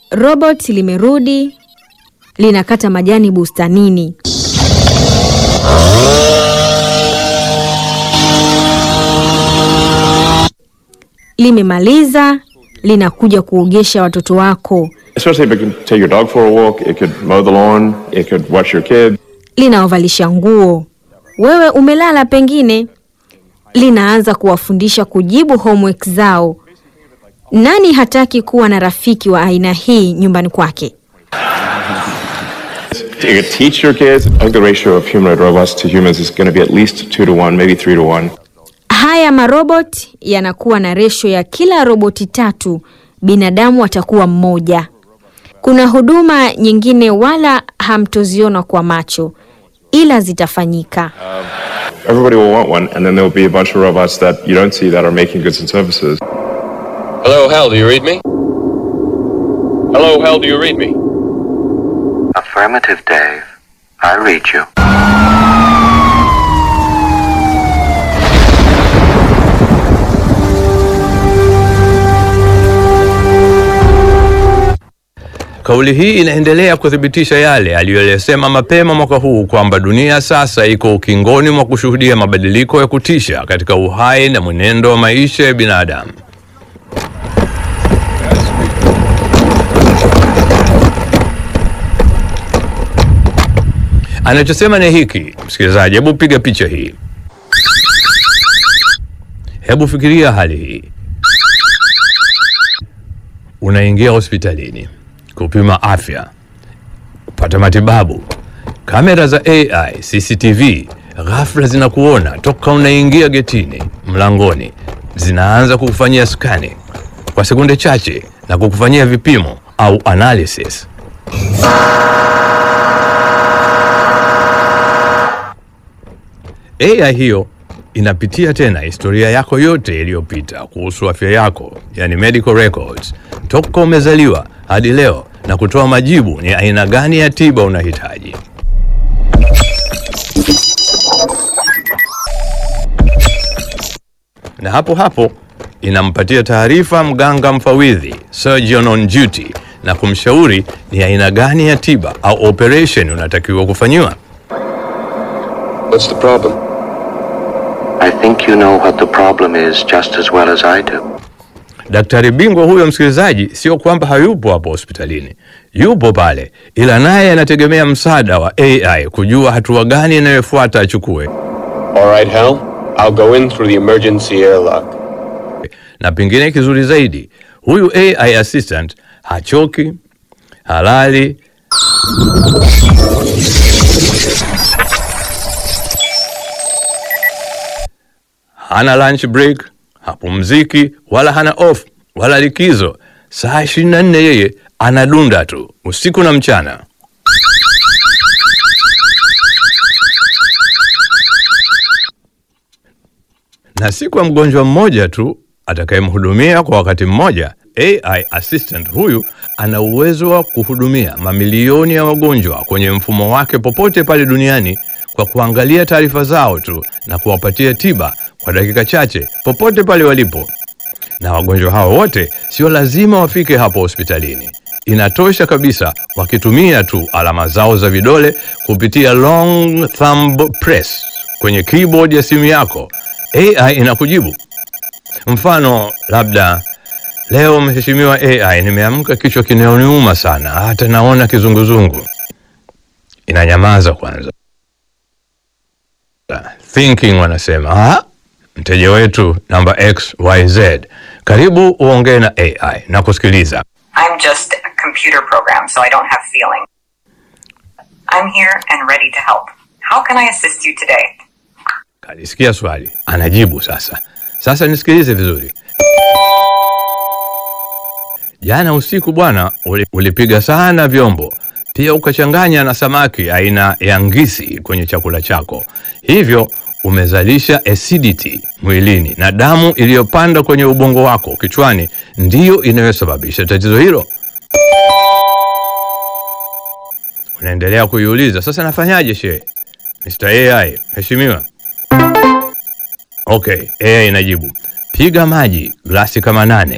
Robot limerudi linakata majani bustanini. Limemaliza, linakuja kuogesha watoto wako, Especially if it can take your dog for a walk, it could mow the lawn, it could watch your kid. linawavalisha nguo. Wewe umelala pengine, linaanza kuwafundisha kujibu homework zao. Nani hataki kuwa na rafiki wa aina hii nyumbani kwake? It could teach your kids. I think the ratio of humanoid robots to humans is going to be at least two to one, maybe three to one. Haya marobot yanakuwa na resho ya kila roboti tatu, binadamu atakuwa mmoja. Kuna huduma nyingine wala hamtoziona kwa macho, ila zitafanyika. Everybody will want one, and then there will be a bunch of robots that you don't see that are making goods and services. Hello, Hal, do you read me? Hello, Hal, do you read me? Affirmative, Dave. I read you. Kauli hii inaendelea kuthibitisha yale aliyoyasema mapema mwaka huu kwamba dunia sasa iko ukingoni mwa kushuhudia mabadiliko ya kutisha katika uhai na mwenendo wa maisha ya binadamu. Anachosema ni hiki, msikilizaji, hebu piga picha hii, hebu fikiria hali hii. Unaingia hospitalini kupima afya, kupata matibabu. Kamera za AI CCTV ghafla zinakuona toka unaingia getini, mlangoni, zinaanza kukufanyia skani kwa sekunde chache na kukufanyia vipimo au analysis. AI hiyo inapitia tena historia yako yote iliyopita kuhusu afya yako, yani medical records, toka umezaliwa hadi leo, na kutoa majibu ni aina gani ya tiba unahitaji. Na hapo hapo inampatia taarifa mganga mfawidhi, surgeon on duty, na kumshauri ni aina gani ya tiba au operation unatakiwa kufanyiwa. What's the problem? I think you know what the problem is just as well as I do. Daktari bingwa huyo, msikilizaji, sio kwamba hayupo hapo hospitalini, yupo pale, ila naye anategemea msaada wa AI kujua hatua gani inayofuata achukue, All right, Hal. I'll go in through the emergency airlock. na pengine kizuri zaidi, huyu AI assistant hachoki, halali, hana lunch break, hapumziki wala hana off wala likizo. Saa 24 yeye anadunda tu usiku na mchana. na si kwa mgonjwa mmoja tu atakayemhudumia kwa wakati mmoja. AI assistant huyu ana uwezo wa kuhudumia mamilioni ya wagonjwa kwenye mfumo wake popote pale duniani kwa kuangalia taarifa zao tu na kuwapatia tiba kwa dakika chache popote pale walipo. Na wagonjwa hao wote sio lazima wafike hapo hospitalini. Inatosha kabisa wakitumia tu alama zao za vidole kupitia long thumb press kwenye keyboard ya simu yako. AI inakujibu. Mfano labda leo, mheshimiwa AI, nimeamka kichwa kinaoniuma sana, hata naona kizunguzungu. Inanyamaza kwanza. Thinking wanasema ah, mteja wetu namba XYZ, karibu uongee na AI na kusikiliza. I'm just a computer program, so I don't have feeling. I'm here and ready to help. How can I assist you today? Kalisikia swali, anajibu sasa. Sasa nisikilize vizuri. Jana usiku bwana, uli- ulipiga sana vyombo, pia ukachanganya na samaki aina ya ngisi kwenye chakula chako, hivyo umezalisha acidity mwilini na damu iliyopanda kwenye ubongo wako kichwani ndiyo inayosababisha tatizo hilo. Unaendelea kuiuliza, sasa nafanyaje shehe? Mr. AI, mheshimiwa. Okay, AI inajibu, piga maji glasi kama nane